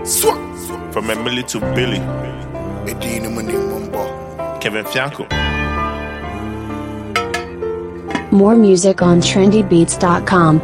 Swat. From Emily to Billy, Edina Muni Mumbo. Kevin Fianco. More music on trendybeats.com.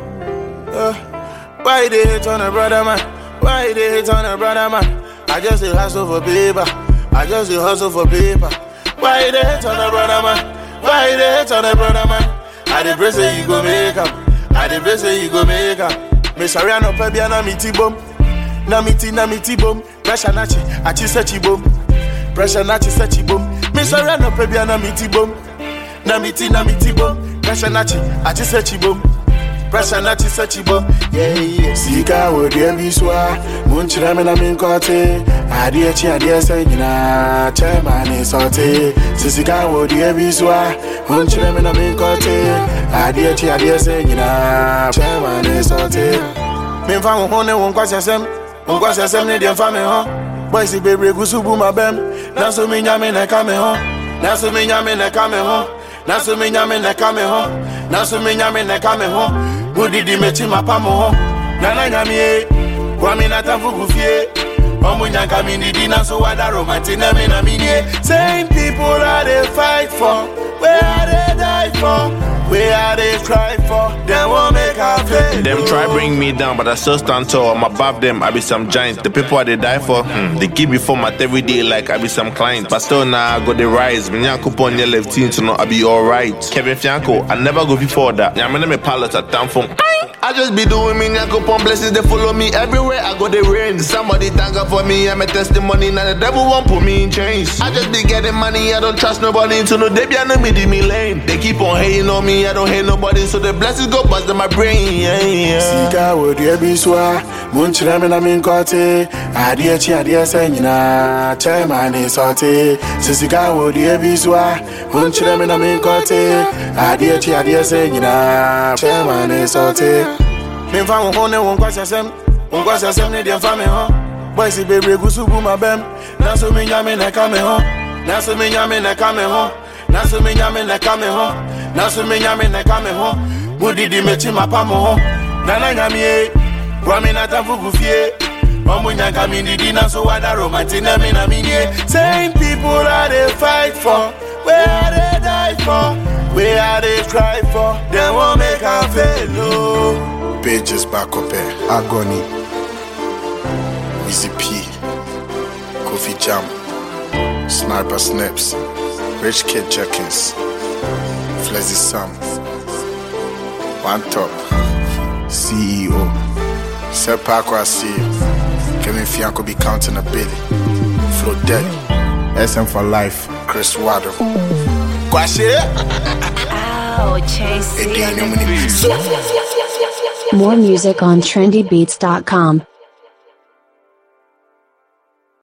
Why they hate on a brother man? Why they hate on a brother man? I just a hustle for paper. I just a hustle for paper. Why they hate on a brother man? Why they hate on a brother man? I dey pray say you go make am. I dey pray say you go make am. Me sorry I no pay bia na mi ti bom. Na mi ti na mi ti bom. Pressure na chi, achi se chi bom. Pressure na chi se chi bom. Me sorry I no pay bia na mi ti bom. Na mi ti na mi ti bom. Pressure na chi, achi se chi bom. Pressure na chi se chi bom. Yeah yeah. Sika wo dia bi swa. Mun chira me na min kote. Adie chi adie se nyina. Chema ni sote. Sisika wo dia bi swa. Mun chira me na min kote. Adie chi adie se nyina. Chema ni sote. Me fa wo ho ne wo nkwasi asem. Wo nkwasi asem ne de fa me ho. Boys bebre gusu bu ma bem. Na so me nya me na ka me ho. Na so me nya me na ka me ho. Na so me nya me na ka me ho. Na so me nya me na ka me ho. Mudidi mechi mapa mo ho. Na na nya me e. Kwa mi na tamfu kufie. Omu nyanka mi nidi na so wada romanti na me na mi nie. Same people are they fight for. Where are they die for? Where are they cry for? They won't make a fail. Them try bring me down, but I still stand tall. I'm above them, I be some giant. The people I they die for, hmm, they give me format every day like I be some client. But still now I got the rise. Me nyan coupon your left team to know I be alright. Kevin Fianco, I never go before that. Yeah, I'm me pilot at town from. I just be doing me nyan coupon blessings, they follow me everywhere. I go the rain. Somebody thank God for me, I'm a testimony. Now the devil won't put me in chains. I just be getting money, I don't trust nobody. To no they be no me di me lane. They keep on hating on me, I don't hate nobody. So the blessings go bust in my brain. Yeah, yeah. Sika wo deɛ bi so a monkyerɛ me na menkɔte adeɛ kyi adeɛ sɛ nyinaa kyɛ ma ne sɔte sɛ sika wo deɛ bi so a monkyerɛ me na menkɔte adeɛ kyi adeɛ sɛ nyinaa kyɛ ma ne sɔte memfa wo ho ne wo nkwasɛsɛm wo nkwasɛsɛm ne deɛ mfa me ho boys bebree gu so bu ma bɛm nanso menya me na ɛka me ho nanso menya me na ɛka me ho nanso menya me na ɛka me ho nanso menya me na ɛka me ho mudidi mekyi mapa mo ho nana nyamie boa me na tamfo gu fie ɔmo nyanka me didi na so wada romanti na me na menyie same people are they fight for where are they die for where are they cry for dem won't make am fail no. pages back up here agony Wizzy P Kofi Jam Sniper Snips Rich Kid Jenkins Flezzy Sam One Top CEO Sepa Kwasi Kevin Fianco be counting a billy Flo Dead SM for life Chris Wado Kwashe Oh, Chase. Edina Muni More music on trendybeats.com.